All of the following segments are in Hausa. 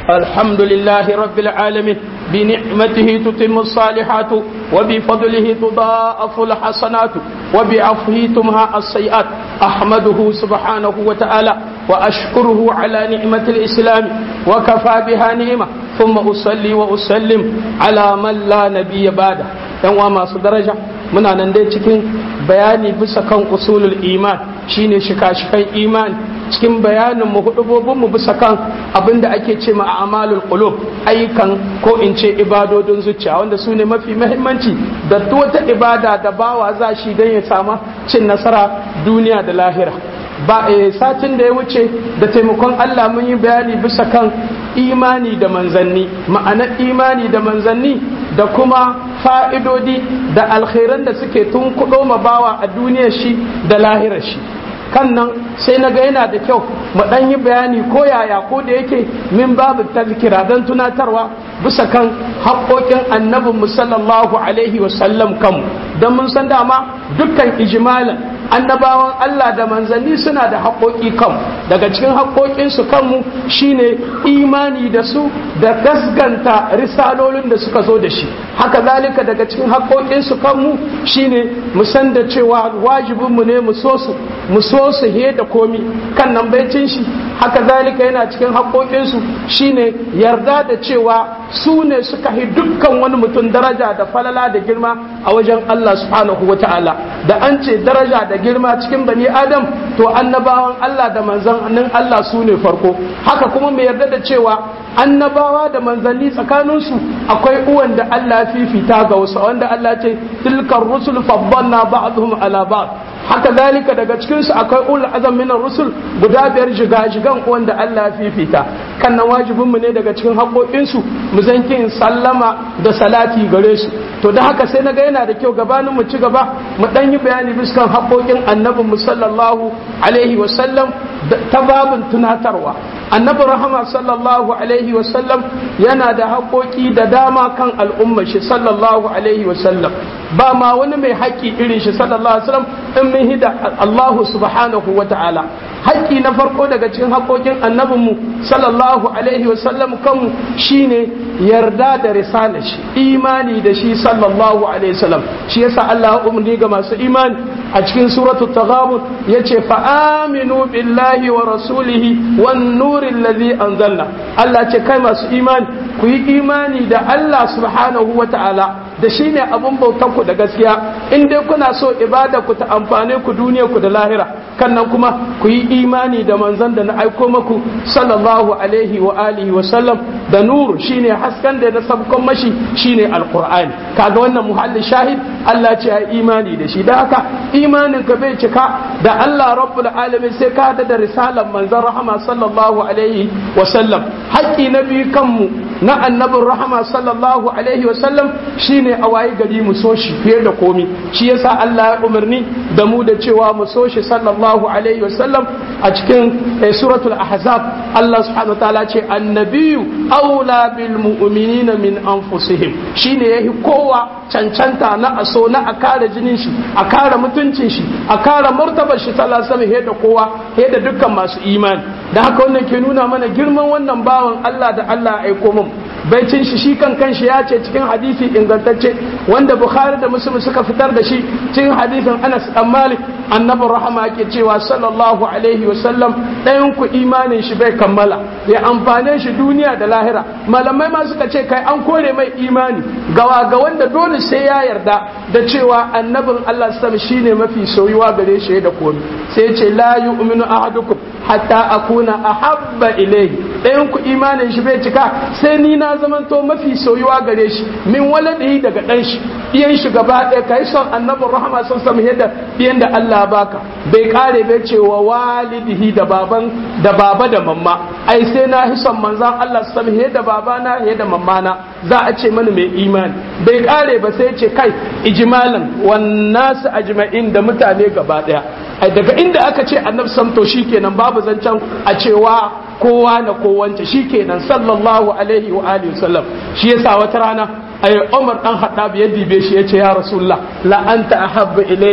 الحمد لله رب العالمين بنعمته تتم الصالحات وبفضله تضاءف الحسنات وبعفوه تمحى السيئات أحمده سبحانه وتعالى وأشكره على نعمة الإسلام وكفى بها نعمة ثم أصلي وأسلم على من لا نبي بعده yan masu daraja muna nan dai cikin bayani bisa kan usulul iman shine shika-shikan iman cikin bayanin mu hudubobin mu bisa kan abin da ake ce ma amalul qulub ayyukan ko in ce ibadodin zuciya wanda su ne mafi muhimmanci da wata ibada da bawa za shi don ya sama cin nasara duniya da lahira ba e satin da ya wuce da taimakon Allah mun yi bayani bisa kan imani da manzanni ma'anar imani da manzanni da kuma fa'idodi da alkhairan da suke tun kudo ma bawa a duniyar shi da lahirar shi kan nan sai na ga yana da kyau mu ɗan yi bayani ko yaya ko da yake min babu tazkira don tunatarwa bisa kan haƙoƙin annabin mu sallallahu alaihi wasallam kanmu don mun san dama dukkan ijmalan annabawan Allah da manzanni suna da haƙoƙi kanmu daga cikin haƙoƙinsu kanmu shine imani da su da gasganta risalolin da suka zo da shi haka zalika daga cikin haƙoƙinsu kanmu shine mu san da cewa wajibinmu ne mu so su mu so su he da komi kan nan baicin shi haka zalika yana cikin haƙoƙinsu shine yarda da cewa su ne suka yi dukkan wani mutum daraja da falala da girma a wajen Allah subhanahu wa ta'ala da an ce daraja da girma cikin bani adam to annabawan Allah da manzannin Allah su ne farko haka kuma mai yarda da cewa annabawa da manzanni tsakaninsu akwai uwan da Allah fifita ga wasu wanda Allah ce tilkar rusul faddalna ba'dhum ala ba'd haka zalika daga cikinsu akwai ulul azam minar rusul guda biyar jigajigan wanda Allah fifita kan nan wajibin mu ne daga cikin haƙoƙinsu mu zankin sallama da salati gare su to da haka sai naga yana da kyau gabanin mu ci gaba mu dan yi bayani biskan haƙoƙin annabin mu sallallahu alaihi wa sallam ta babin tunatarwa annabi rahama sallallahu alaihi wa sallam yana da haƙoƙi da dama kan al'ummar shi sallallahu alaihi wa sallam ba ma wani mai haƙƙi irin shi sallallahu alaihi wa sallam in mun hida Allahu subhanahu wa ta'ala haƙƙi na farko daga cikin haƙoƙin annabinmu sallallahu alaihi wa sallam kanmu shine yarda da risalar shi imani da shi sallallahu alaihi wa sallam shi yasa Allah ya umarni ga masu imani a cikin suratul taghabun yace fa aminu billahi wa rasulihi wan nuril ladhi anzalna Allah ce kai masu imani ku yi imani da Allah subhanahu wa ta'ala da shi ne abin bautan ku da gaskiya in dai kuna so ibada ku ta amfane ku duniya ku da lahira kan nan kuma ku yi imani da manzon da na aiko maku sallallahu alaihi wa alihi wa sallam da nur shine hasken da na sabkon mashi shine alqur'ani kaga wannan muhallin shahid Allah ce ya imani da shi da haka imanin ka bai cika da Allah rabbul alamin sai ka da da risalar manzon rahama sallallahu alaihi wa sallam haƙƙi na biyu kanmu na annabin rahama sallallahu alaihi wa sallam shine a waye gari mu so shi fiye da komi shi yasa Allah ya umarni da mu da cewa mu so shi sallallahu alaihi wa sallam a cikin suratul ahzab Allah subhanahu wa ta'ala ce annabiyu aula bil mu'minina min anfusihim shine yahi kowa cancanta na aso na a kare jinin shi a kare mutuncin shi a kare martabar shi sallallahu alaihi da kowa da dukkan masu imani da haka wannan ke nuna mana girman wannan bawan Allah da Allah ya aiko mun baicin shi shi kan kanshi ya ce cikin hadisi ingantacce wanda Bukhari da Muslim suka fitar da shi cikin hadisin Anas dan Malik annabi rahama yake cewa sallallahu alaihi wasallam ɗayan ku imanin shi bai kammala ya amfane shi duniya da lahira malamai ma suka ce kai an kore mai imani gawa ga wanda dole sai ya yarda da cewa annabin Allah sam shine mafi soyuwa gare shi da komai sai ya ce la yu'minu ahadukum hatta akuna ahabba ilayhi ɗayan ku imanin shi bai cika sai ni na zamanto mafi soyuwa gare shi min waladihi daga ɗan shi iyan shi gaba ɗaya kai son annabin rahama sun samu yadda iyan da Allah baka bai kare bai ce wa walidihi da baban da baba da mamma ai sai na hi son manzan Allah su samu yadda baba na yadda mamma na za a ce mana mai imani bai kare ba sai ce kai ijmalan wan nasu ajma'in da mutane gaba ɗaya ai daga inda aka ce annabi samto shikenan babu zancen a cewa kowa na kowance shikenan sallallahu alaihi wa alihi wasallam shi yasa wata rana ai Umar dan Haddab ya dibe shi yace ya Rasulullah la anta ahabba ilayya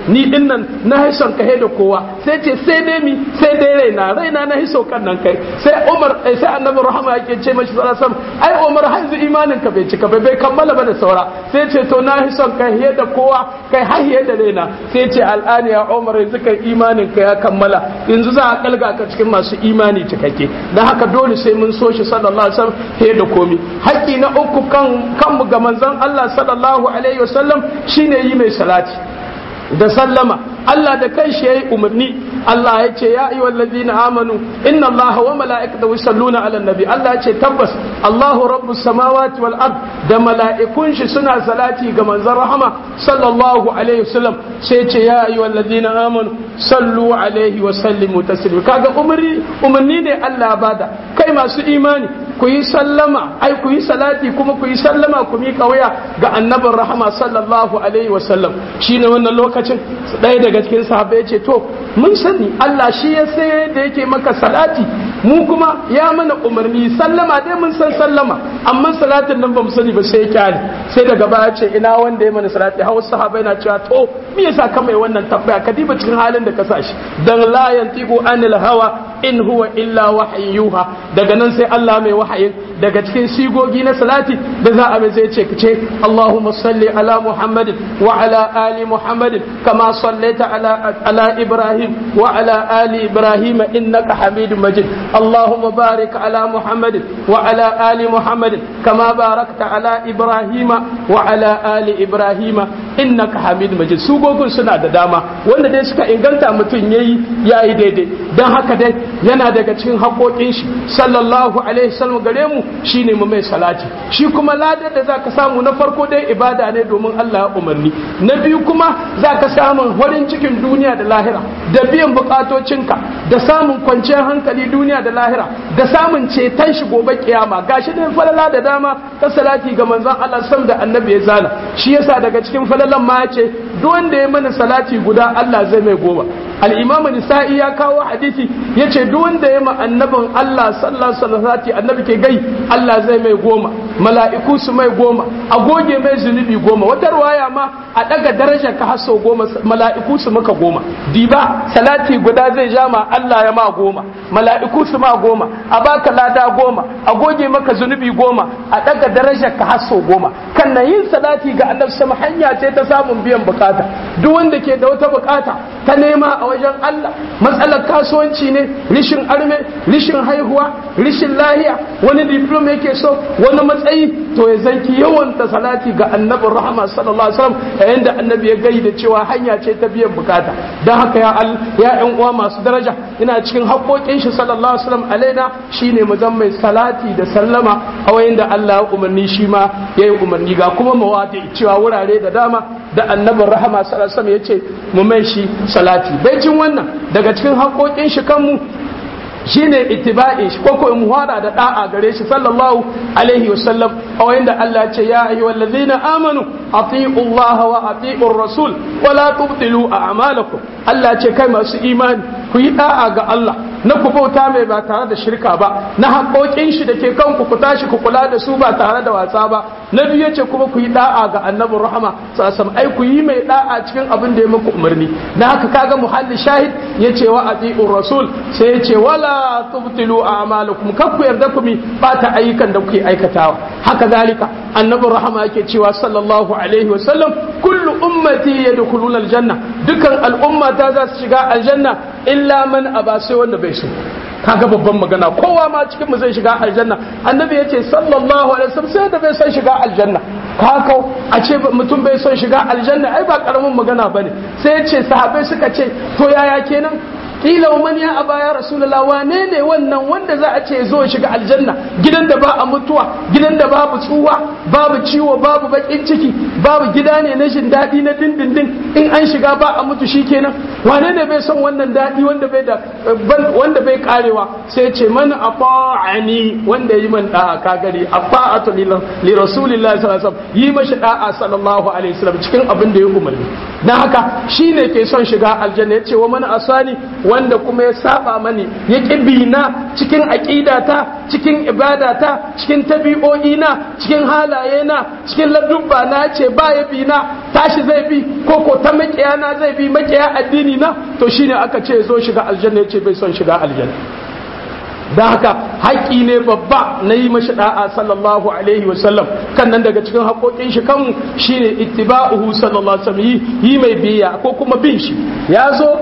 ni din nan na hison ka da kowa sai ce sai dai mi sai dai raina raina na hiso kan nan kai sai Umar sai Annabi Rahama yake ce mashi sallallahu alaihi wasallam ai Umar har yanzu imanin ka bai cika ba bai kammala ba da saura sai ce to na hison ka da kowa kai har da raina sai ce al'ani ya Umar yanzu kai imanin ka ya kammala yanzu za a kalga ka cikin masu imani cikakke dan haka dole sai mun so shi sallallahu alaihi wasallam he da komi haƙƙi na uku kan kanmu ga manzon Allah sallallahu alaihi wasallam shine yi mai salati da sallama Allah da kanshi yayi umarni Allah ya ce ya ayyuhal ladina amanu inna Allah wa mala'ikatahu yusalluna 'alan nabi Allah ya ce tabbas Allahu rabbus samawati wal ard da mala'ikun shi suna salati ga manzon rahama sallallahu alaihi wasallam sai ce ya ayyuhal ladina amanu sallu alaihi wa sallimu taslima kaga umarni umarni ne Allah bada kai masu imani ku yi sallama ai ku yi salati kuma ku yi sallama ku miƙa waya ga annabin rahama sallallahu alaihi wasallam shine wannan lokacin ɗaya daga cikin sahabbai ya ce to mun sani Allah shi ya sai da yake maka salati mu kuma ya mana umarni sallama dai mun san sallama amma salatin nan ba mu sani ba sai ya kyale sai daga baya ce ina wanda ya mana salati hawa sahabbai na cewa to me yasa ka mai wannan tambaya ka diba cikin halin da ka sa shi dan la yantiqu anil hawa in huwa illa wahayyuha daga nan sai Allah mai wahayin daga cikin sigogi na salati da za a mai zai ce ce Allahumma salli ala Muhammadin wa ala ali Muhammadin kama sallaita ala ala Ibrahim wa ala ali Ibrahim innaka Hamidum Majid Allahumma barik ala Muhammadin wa ala ali Muhammadin kama barakta ala Ibrahim wa ala ali Ibrahim innaka Hamidum Majid sugogin suna da dama wanda dai suka inganta mutum yayi yayi daidai dan haka dai yana daga cikin haƙoƙin shi sallallahu alaihi wasallam gare mu shine mu mai salati shi kuma ladar da zaka samu na farko dai ibada ne domin Allah ya umarni na biyu kuma zaka samu farin cikin duniya da lahira da biyan bukatocinka da samun kwanciyar hankali duniya da lahira da samun ceton shi gobe kiyama gashi dai falala da dama ta salati ga manzon Allah sam da annabi ya zana shi yasa daga cikin falalan ma ya ce duk wanda ya mana salati guda Allah zai mai goma al-imam nisa'i ya kawo hadisi yace duk wanda ya ma annabin Allah sallallahu alaihi wasallam annabi ke gai Allah zai mai goma mala'iku su mai goma a goge mai zunubi goma wata ruwaya ma a daga darajar ka haso goma mala'iku su maka goma diba salati guda zai ja ma Allah ya ma goma mala'iku su ma goma a baka lada goma a goge maka zunubi goma a daga darajar ka haso goma kan yin salati ga annabi sama hanya ce ta samun biyan bukata duk wanda ke da wata bukata ta nema a wajen Allah matsalar kasuwanci ne rishin arme rishin haihuwa rishin lahiya wani diplom yake so wani matsayi to ya zanki yawan ta salati ga annabin rahama sallallahu alaihi wasallam yayin da annabi ya gai da cewa hanya ce ta biyan bukata dan haka ya al ya ƴan uwa masu daraja ina cikin haƙoƙin shi sallallahu alaihi wasallam alaina shine mu zan mai salati da sallama a wayin da Allah ya umarni shi ma yayi umarni ga kuma mawadi cewa wurare da dama da annabin rahama sallallahu alaihi wasallam yace mu mai shi salati bai cin wannan daga cikin haƙoƙin shi kanmu shine ittiba'i shi ko ko muhara da da'a gare shi sallallahu alaihi wasallam a wanda Allah ce ya ayyuhal ladzina amanu ati'u Allah wa ati'ur rasul wa la tubtilu a'malakum Allah ce kai masu imani ku yi da'a ga Allah na ku bauta mai ba tare da shirka ba na haƙoƙin shi da ke kanku ku tashi ku kula da su ba tare da wasa ba na biyu yace kuma ku yi da'a ga annabin rahama sallallahu ai ku yi mai da'a cikin abin da ya muku umarni na haka kaga muhalli shahid yace wa ati'ur rasul sai yace wala tubtilu a'malakum kar ku yarda ku mi bata ayyukan da kuke aikatawa haka zalika annabin rahama yake cewa sallallahu alaihi wasallam kullu ummati yadkhuluna aljanna dukan al'umma ta za su shiga aljanna illa man aba sai wanda bai so kaga babban magana kowa ma cikin mu zai shiga aljanna annabi yace sallallahu alaihi wasallam sai da bai son shiga aljanna haka a ce mutum bai son shiga aljanna ai ba karamin magana bane sai yace sahabbai suka ce to yaya kenan kila man ya aba ya rasulullah wane ne wannan wanda za a ce zo shiga aljanna gidan da ba a mutuwa gidan da babu tsuwa babu ciwo babu bakin ciki babu gida ne na jin daɗi na dindindin in an shiga ba a mutu shikenan wane ne bai son wannan daɗi wanda bai da wanda bai karewa sai ce man afa'ani wanda yi man da'a ka gari afa'atu li rasulillahi sallallahu alaihi wasallam yi mashi da'a sallallahu alaihi wasallam cikin abin da ya umarni dan haka shine ke son shiga aljanna yace wa man asani wanda kuma ya saba mani ya ƙi na cikin aƙidata cikin ibadata cikin tabi'o'i na cikin halaye na cikin ladubba na ce ba ya bina tashi zai bi ko ko ta makiya na zai bi makiya addini na to shine aka ce zo shiga aljanna yace bai son shiga aljanna da haka haƙƙi ne babba na yi mashi da'a sallallahu alaihi wasallam kan nan daga cikin haƙoƙin shi kanmu shine ittiba'uhu sallallahu alaihi wasallam yi mai biyya ko kuma bin shi ya zo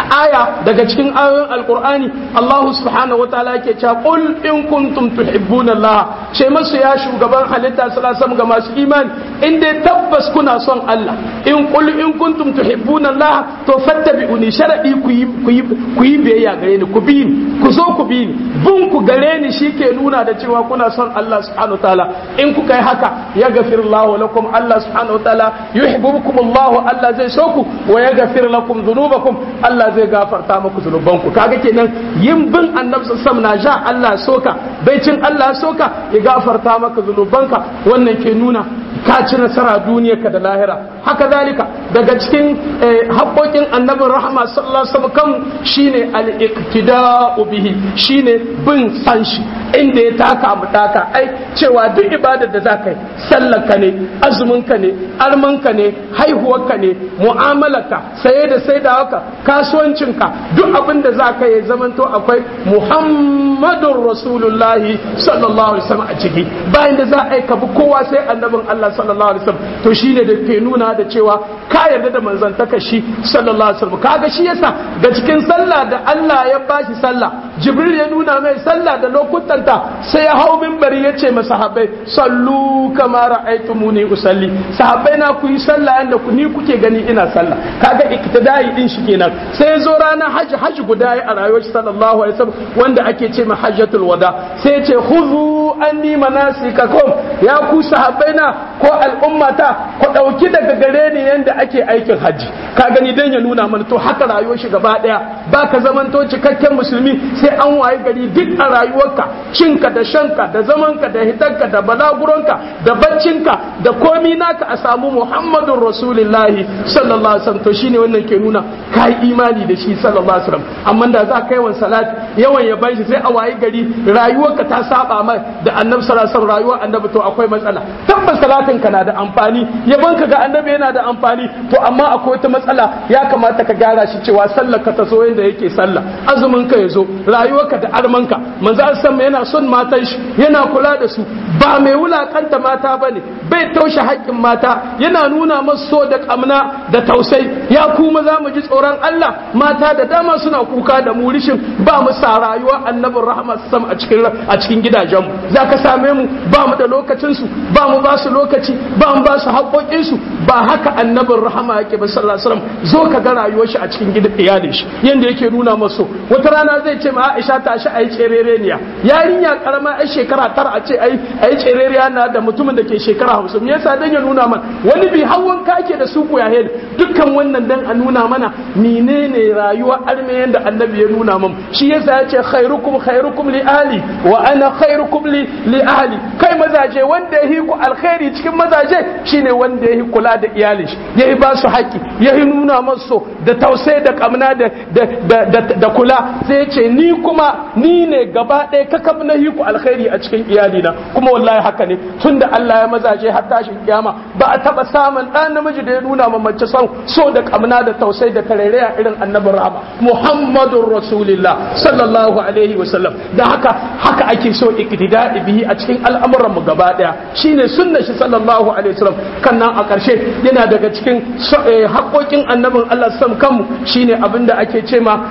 aya daga cikin ayoyin alqur'ani Allah subhanahu wataala yake cewa qul in kuntum tuhibbuna Allah ce masu ya shugaban halitta sallallahu alaihi wasallam ga masu imani in dai tabbas kuna son Allah in qul in kuntum tuhibbuna Allah to fattabi'uni sharadi ku yi ku yi biyayya gare ni ku bi ni ku zo ku bi ni bin ku gare ni shi ke nuna da cewa kuna son Allah subhanahu wa ta'ala in kuka yi haka ya gafir Allah lakum Allah subhanahu wa ta'ala yuhibbukum Allah Allah zai so ku wa ya gafir lakum dhunubakum Allah zai gafarta muku zunubanku kaga kenan yin bin annabi sallallahu na ja Allah soka baicin Allah soka ya gafarta maka zunubanka wannan ke nuna ka ci nasara duniyarka da lahira haka zalika daga cikin haƙoƙin annabin rahama sallallahu alaihi wasallam kan shine al-iqtida'u bihi shine bin san shi inda ya taka mu taka ai cewa duk ibadar da zaka yi sallarka ne azuminka ne armanka ne haihuwarka ne mu'amalarka saye da saidawarka kasuwancinka duk abin da zaka yi zamanto akwai muhammadun rasulullahi sallallahu alaihi wasallam a ciki bayan da za a yi kabi kowa sai annabin Allah sallallahu alaihi wasallam to shine da ke nuna da cewa ka yarda da manzantaka shi sallallahu alaihi wasallam kaga shi yasa ga cikin sallah da Allah ya bashi sallah jibril ya nuna mai sallah da lokutanta sai ya hau minbari ya ce ma sahabbai sallu kama ra'aytumuni usalli sahabbai na ku yi sallah yanda ku ni kuke gani ina sallah kaga iktidai din shi kenan sai zo ranar haji haji guda a rayuwar sallallahu alaihi wasallam wanda ake ce ma hajjatul wada sai ya ce khudhu anni manasikakum ya ku sahabbai na ko al'ummata ku dauki daga gare ni yanda ake aikin haji ka gani dan ya nuna mana to haka rayuwar shi gaba daya ba ka zamanto cikakken musulmi sai an waye gari duk a rayuwarka cinka da shanka da zamanka da hitarka da balaguronka da baccinka da komi naka a samu muhammadun rasulullahi sallallahu alaihi wasallam to shine wannan ke nuna ka yi imani da shi sallallahu alaihi wasallam amma da za ka yawan salati yawan ya shi sai a waye gari rayuwarka ta saba mai da annabi sallallahu alaihi wasallam rayuwar annabi to akwai matsala tabbas salatin ka na da amfani yabanka ga annabi yana da amfani to amma akwai wata matsala ya kamata ka gyara shi cewa sallar ka ta zo yanda yake sallah azumin ka ya zo rayuwarka da armanka manzo Allah yana son matan shi yana kula da su ba mai wulakanta mata bane bai taushe haƙƙin mata yana nuna masu so da kamna da tausai ya kuma za mu ji tsoron Allah mata da dama suna kuka da mu rishin ba mu sa rayuwa annabin rahama sam a cikin a cikin gidajenmu za ka same mu ba mu da lokacin su ba mu ba su lokaci ba mu ba su haƙoƙin su ba haka annabin rahama yake ba sallallahu alaihi wasallam zo ka ga rayuwar shi a cikin gidan iyalin shi yanda yake nuna masu wata rana zai ce ma Aisha tashi ayi tserereniya yarinya karama ai shekara tara a ce ai ayi tsereriya na da mutumin da ke shekara hamsin me yasa dan ya nuna mana wani bi hawan kake da su ya hel dukkan wannan dan a nuna mana menene rayuwa arme yanda annabi ya nuna mun shi yasa ya ce khairukum khairukum li ahli wa ana khairukum li li ahli kai mazaje wanda yahi ku alkhairi cikin mazaje shine wanda yahi kula da iyalin shi yahi ba su haƙi yahi nuna masu da tausayi da kamna da da da kula sai ya ce ni kuma ni ne gaba ɗaya kakaf na hiku alkhairi a cikin iyalina kuma wallahi haka ne tunda Allah ya mazaje har tashin kiyama ba a taba samun ɗan namiji da ya nuna ma mace son so da kamna da tausayi da karairaya irin annabin rahama muhammadur rasulillah sallallahu alaihi wasallam da haka haka ake so iktida'i bihi a cikin al'amuran mu gaba ɗaya shine sunnar shi sallallahu alaihi wasallam kan nan a ƙarshe yana daga cikin haƙoƙin annabin Allah sam kanmu shine abinda ake ce ma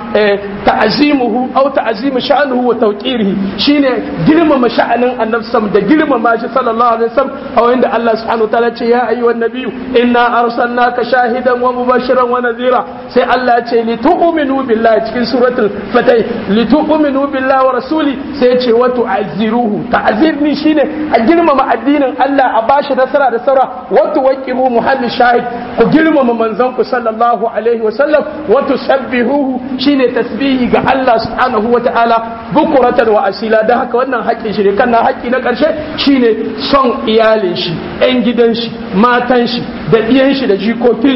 ta'azimuhu aw ta'azimu sha'anuhu wa tawqirihi shine girmama sha'anin annabi sam da girmama shi sallallahu alaihi wasallam a wanda Allah subhanahu wa ta'ala ce ya ayyuhan nabiyyu inna arsalnaka shahidan wa mubashiran wa nadhira sai Allah ya ce li tu'minu billahi cikin suratul fatay li tu'minu billahi wa rasuli sai ya ce wa tu'azziruhu ta'zirni shine a girmama addinin Allah a bashi nasara da saura wa tuwaqqiru muhalli shahid ku girmama manzon ku sallallahu alaihi wasallam wa tusabbihuhu shine tasbihi ga Allah subhanahu wa ta'ala bukuratan wa asila da haka wannan haƙƙin shi ne kan na haƙƙi na ƙarshe shine son iyalin shi ƴan gidan shi matan shi da ɗiyan shi da jikokin su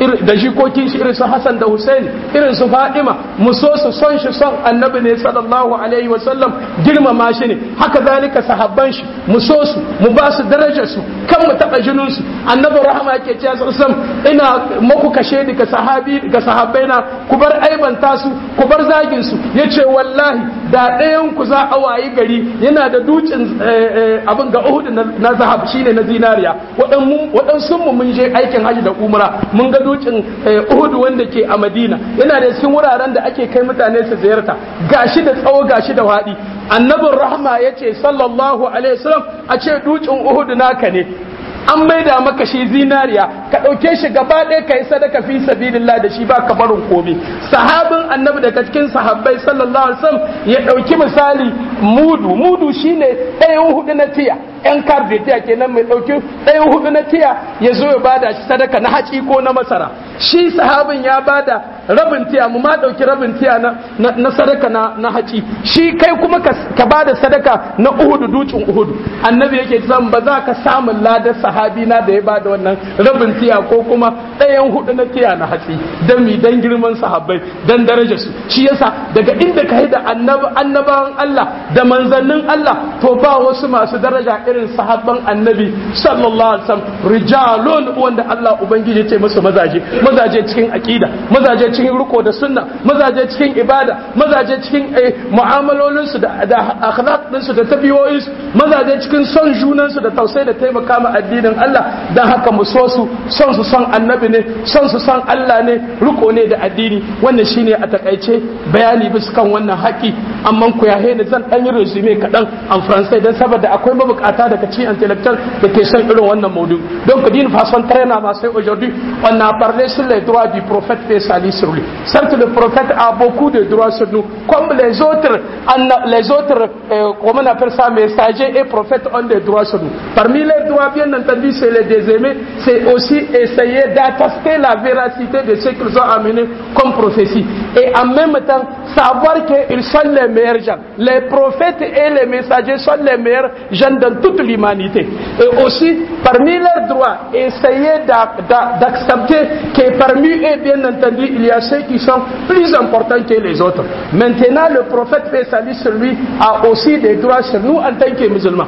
da jikokin shi irin su Hassan da Hussein irin su Fatima mu so su son shi son annabi ne sallallahu alaihi wa sallam girmama shi ne haka zalika sahabban shi mu so su mu ba su darajar su kan mu taba jinin su annabi rahama yake cewa sallallahu ina muku kashe ni ga sahabi ga sahabbaina ku bar aibanta su ku bar zagin su yace wallahi da ɗayan ku za a wayi gari yana da dukin abin ga Uhud na zahab shine na zinariya waɗansu mu mun je aikin haji da umra mun ga dukin Uhud wanda ke a Madina yana da cikin wuraren da ake kai mutane su ziyarta gashi da tsawo gashi da waɗi annabin rahma yace sallallahu alaihi wasallam a ce dukin Uhud naka ne an maida maka shi zinariya ka ɗauke shi gaba ɗaya ka yi sadaka fi sabilillah da shi ba ka barin komai sahabin annabi daga cikin sahabbai sallallahu alaihi wasallam ya ɗauki misali mudu mudu shine ɗayan hudu na tiya yan kar da tiya kenan mai ɗauki ɗayan hudu na tiya ya zo ya bada shi sadaka na haci ko na masara shi sahabin ya bada rabin tiya mu ma ɗauki rabin tiya na, na, sadaka na, na haci shi kai kuma ka, bada sadaka na uhudu dukin uhudu annabi yake san ba za ka samun ladar sahabi na da ya bada wannan rabin tiya ko kuma ɗayan hudu na tiya na hatsi dan mi dan girman sahabbai dan darajar su shi yasa daga inda ka da annabawan Allah da manzannin Allah to ba wasu masu daraja irin sahabban annabi sallallahu alaihi wasallam rijalun wanda Allah ubangiji ce musu mazaje mazaje cikin aqida mazaje cikin riko da sunna mazaje cikin ibada mazaje cikin mu'amalolin su da akhlaq din su da tabiyoyin su mazaje cikin son junan su da tausayi da taimaka ma addinin Allah dan haka mu so su son su son annabi ne son su son Allah ne riko ne da addini wannan shine a takaice bayani bisa kan wannan haƙi amma ku ya da zan dan yi resume kaɗan en français dan saboda akwai mabukata daga cikin intellectual da ke son irin wannan maudu donc d'une façon très ramassée aujourd'hui on a parlé sur les droits du prophète paix salut sur lui certes le prophète a beaucoup de droits sur nous comme les autres les autres euh, comment on appelle ça messagers et prophètes ont des droits sur nous parmi les droits bien entendu c'est les désaimer c'est aussi essayer d'attester la véracité de ce qu'ils ont amené comme prophétie et en même temps savoir qu'ils sont les meilleurs gens les prophètes et les messagers sont les meilleurs gens dans toute l'humanité et aussi parmi leurs droits essayer d'accepter que parmi eux bien entendu il y a ceux qui sont plus importants que les autres maintenant le prophète fait salut sur lui a aussi des droits sur nous en tant que musulmans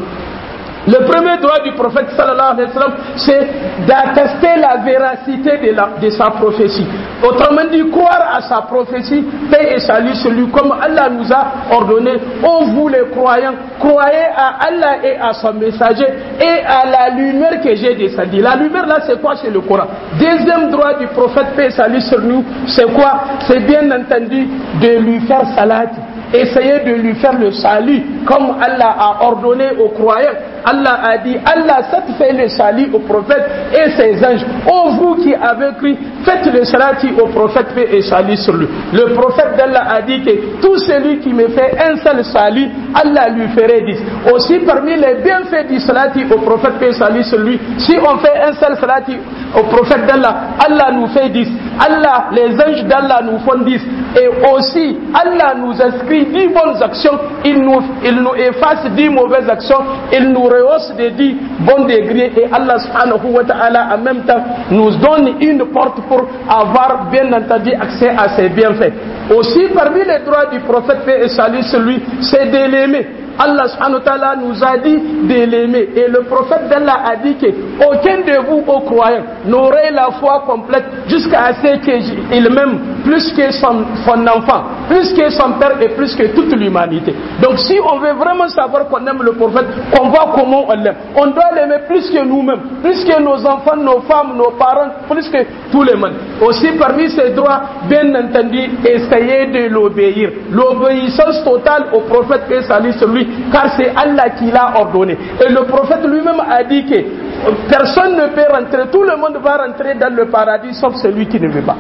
le premier droit du prophète sallallahu alayhi wa sallam, c'est d'attester la véracité de, la, de sa prophétie. Autrement dit, croire à sa prophétie, paix et salut sur lui, comme Allah nous a ordonné. Oh vous les croyants, croyez à Allah et à son messager et à la lumière que j'ai descendue. La lumière là, c'est quoi C'est le Coran. Deuxième droit du prophète, paix et salut sur nous, c'est quoi C'est bien entendu de lui faire salat essayez de lui faire le salut comme Allah a ordonné aux croyants. Allah a dit, Allah satisfait le salut au prophète et ses anges. Oh vous qui avez cru, faites le salut au prophète paix et salut sur lui. Le prophète d'Allah a dit que tout celui qui me fait un seul salut, Allah lui ferait dix. Aussi parmi les bienfaits du salut au prophète paix et salut sur lui, si on fait un seul salut au prophète d'Allah, Allah nous fait dix. Allah, les anges d'Allah nous font dix. Et aussi, Allah nous inscrit dix bonnes actions, il nous, il nous efface dix mauvaises actions, il nous rehausse des dix bons degrés et Allah subhanahu wa ta'ala en même temps nous donne une porte pour avoir bien entendu accès à ses bienfaits. Aussi, parmi les droits du prophète paix et salut sur lui, c'est de l'aimer. Allah subhanahu wa ta'ala nous a dit de l'aimer. Et le prophète d'Allah a dit que aucun de vous, aux croyants, n'aurait la foi complète jusqu'à ce qu'il m'aime plus que son, son, enfant, plus que son père et plus que toute l'humanité. Donc si on veut vraiment savoir qu'on aime le prophète, qu'on voit comment on l'aime, on doit l'aimer plus que nous-mêmes, plus que nos enfants, nos femmes, nos parents, plus que tous les monde. Aussi parmi ces droits, bien entendu, essayer de l'obéir. L'obéissance totale au prophète et salut sur lui car c'est Allah qui l'a ordonné. Et le prophète lui-même a dit que personne ne peut rentrer, tout le monde va rentrer dans le paradis sauf celui qui ne veut pas.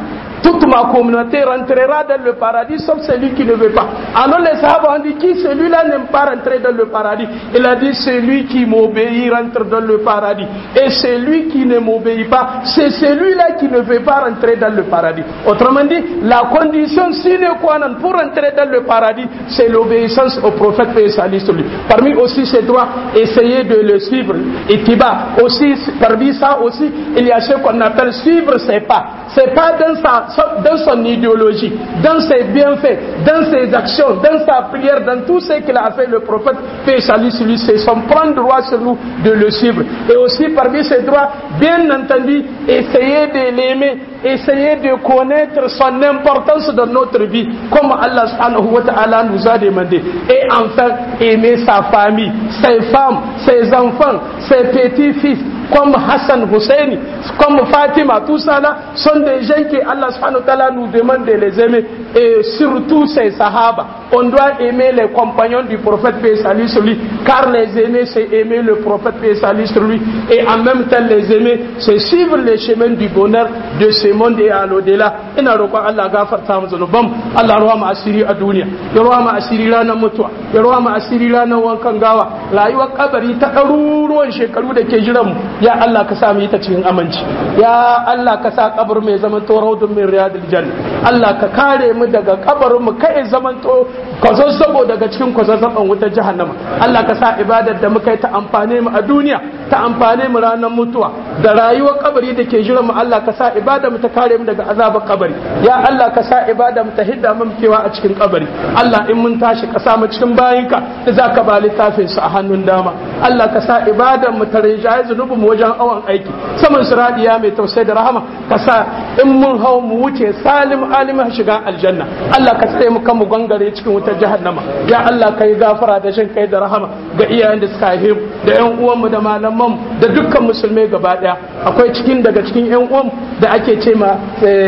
toute ma communauté rentrera dans le paradis sauf celui qui ne veut pas. Alors les Sahaba ont dit qui celui-là n'aime pas rentrer dans le paradis Il a dit celui qui m'obéit rentre dans le paradis. Et celui qui ne m'obéit pas, c'est celui-là qui ne veut pas rentrer dans le paradis. Autrement dit, la condition sine qua non pour rentrer dans le paradis, c'est l'obéissance au prophète et salut sur lui. Parmi aussi ces droits, essayer de le suivre. Et Tiba, aussi, parmi ça aussi, il y a ce qu'on appelle suivre ses pas. C'est pas dans, sa, dans son idéologie, dans ses bienfaits, dans ses actions, dans sa prière, dans tout ce qu'il a fait le prophète, paix et salut sur lui, c'est son prendre droit sur nous de le suivre. Et aussi parmi ces droits, bien entendu, essayer de l'aimer, essayer de connaître son importance dans notre vie, comme Allah subhanahu wa ta'ala nous a demandé. Et enfin, aimer sa famille, ses femmes, ses enfants, ses petits-fils, comme Hassan Hussein, comme Fatima, tout ça là, sont des gens que Allah subhanahu wa ta'ala nous demande de les aimer. Et surtout ses sahaba. On doit aimer les compagnons du prophète paix salut sur lui, car les aimer, c'est aimer le prophète paix salut sur lui. Et en même temps, les aimer, c'est suivre les chemins du bonheur de ce monde et à l'au-delà. Ina roƙon Allah gafarta mu zanubam, Allah ruwa mu asiri a duniya, ya ruwa mu asiri ranar mutuwa, ya ruwa mu asiri ranar wankan gawa, rayuwar kabari ta ɗaruruwan shekaru da ke jiran mu, ya Allah ka sa mu yi ta cikin aminci, ya Allah ka sa kabar mai zaman to raudun min riyadil janna, Allah ka kare mu daga kabarin mu kai zaman to kwazazzabo daga cikin kwazazzaban wutar jahannama, Allah ka sa ibadar da muka yi ta amfane mu a duniya, ta amfane mu ranar mutuwa, da rayuwar kabari da ke jiran mu Allah ka sa ibadar mu ta kare mu daga azabar kabari, ya Allah ka sa ibadar mu ta hidda mu kewa a cikin kabari, Allah in mun tashi ka sa mu cikin bayinka da za ka ba littafin su a hannun dama, Allah ka sa ibadar mu ta rinjaye zunubin mu wajen awon aiki, saman siradiya mai tausayi da rahama, ka sa in mun hau mu wuce salim alim shiga aljanna, Allah ka tsaye mu kan mu gangare cikin wutar jahannama, ya Allah ka yi gafara da shin kai da rahama ga iyayen da suka haife da yan uwanmu da malaman da dukkan musulmai gaba daya akwai cikin daga cikin yan uwan da ake ce ma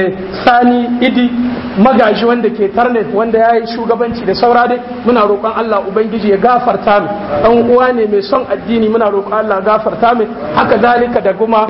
sani idi magaji wanda ke tarnet wanda ya yi shugabanci da saura dai muna roƙon Allah ubangiji ya gafarta mu dan uwa ne mai son addini muna roƙon Allah gafarta mu haka zalika da kuma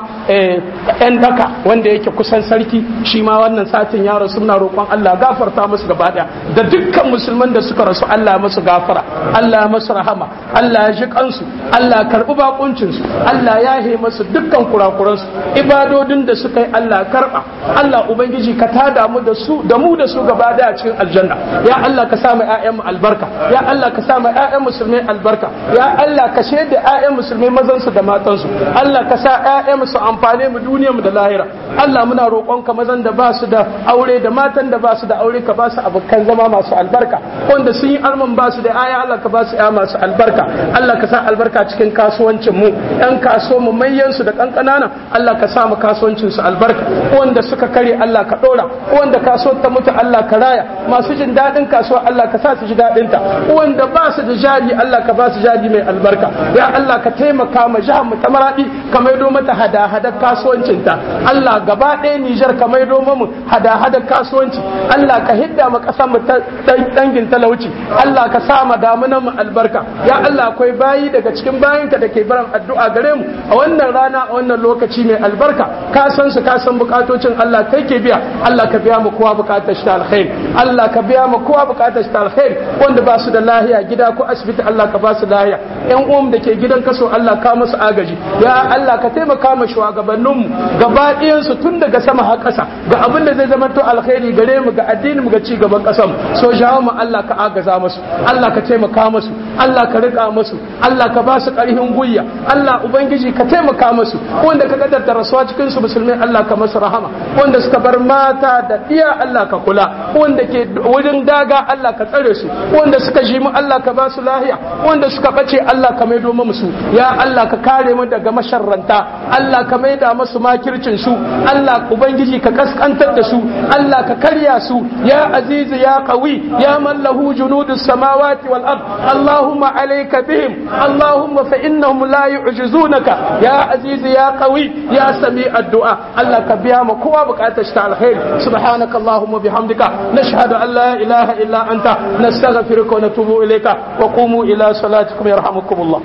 yan daka wanda yake kusan sarki shi ma wannan satin ya rasu muna roƙon Allah gafarta musu gaba daya da dukkan musulman da suka rasu Allah musu gafara Allah musu rahama Allah ya ji kansu Allah karbi bakuncin su Allah ya he musu dukkan kurakuran su ibadodin da suka yi Allah karba Allah ubangiji ka tada mu da su da mu da su gaba daya cikin aljanna ya Allah ka sa mu ƴaƴan mu albarka ya Allah ka sa mu ƴaƴan musulmai albarka ya Allah ka shaida ƴaƴan musulmai mazan su da matan su Allah ka sa ƴaƴan mu su amfane mu duniyar mu da lahira Allah muna roƙon ka mazan da ba su da aure da matan da ba su da aure ka ba su abokan zama masu albarka wanda sun yi alman ba su da aya Allah ka ba su ƴa masu albarka Allah ka sa albarka cikin kasuwancin mu ƴan kaso mu mayyan su da kankanana Allah ka sa mu kasuwancin su albarka wanda suka kare Allah ka ɗora wanda kaso ta mutu Allah ka raya masu jin daɗin kasuwa Allah ka sa su ji daɗin ta wanda ba su da jari Allah ka ba su jari mai albarka ya Allah ka taimaka ma jihar mu ta maradi ka maido mata hada-hadar kasuwancin ta Allah gaba ɗaya Nijar ka maido mu hada-hadar kasuwanci Allah ka hidda mu ƙasar mu dangin talauci Allah ka sa ma damunan mu albarka ya Allah akwai bayi daga cikin bayinka da ke baran addu'a gare mu a wannan rana a wannan lokaci mai albarka ka san su ka san bukatocin Allah kai ke biya Allah ka biya mu kowa bukatar shi ta alkhairi Allah ka biya mu kowa bukatar shi ta alkhairi wanda ba su da lahiya gida ko asibiti Allah ka ba su lahiya yan uwan da ke gidan kaso Allah ka musu agaji ya Allah ka taimaka ma shugabannin mu gaba ɗayan su tun daga sama har ƙasa ga abin da zai zama to alkhairi gare mu ga addinin mu ga ci gaban ƙasar so jawo mu Allah ka agaza musu Allah ka taimaka musu Allah ka rika musu Allah ka ba su ƙarfin guyya Allah ubangiji ka taimaka musu wanda ka kaddara rasuwa cikin su musulmai Allah ka masu rahama wanda suka bar mata da iya Allah ka kula wanda ke wurin daga Allah ka tsare su wanda suka ji mu Allah ka ba su lahiya wanda suka bace Allah ka maido mu su ya Allah ka kare mu daga masharranta Allah ka maida musu makircin su Allah ubangiji ka kaskantar da su Allah ka karya su ya aziz ya qawi ya man lahu junudus samawati wal ard Allahumma alayka bihim Allahumma fa innahum la yu'jizunaka ya aziz ya qawi ya sami addu'a Allah ka biya mu kowa bukatar shi ta alkhairi subhanaka allahumma bihamdika nashhadu an la ilaha illa anta nastaghfiruka wa natubu ilayka wa qumu ila salatikum yarhamukumullah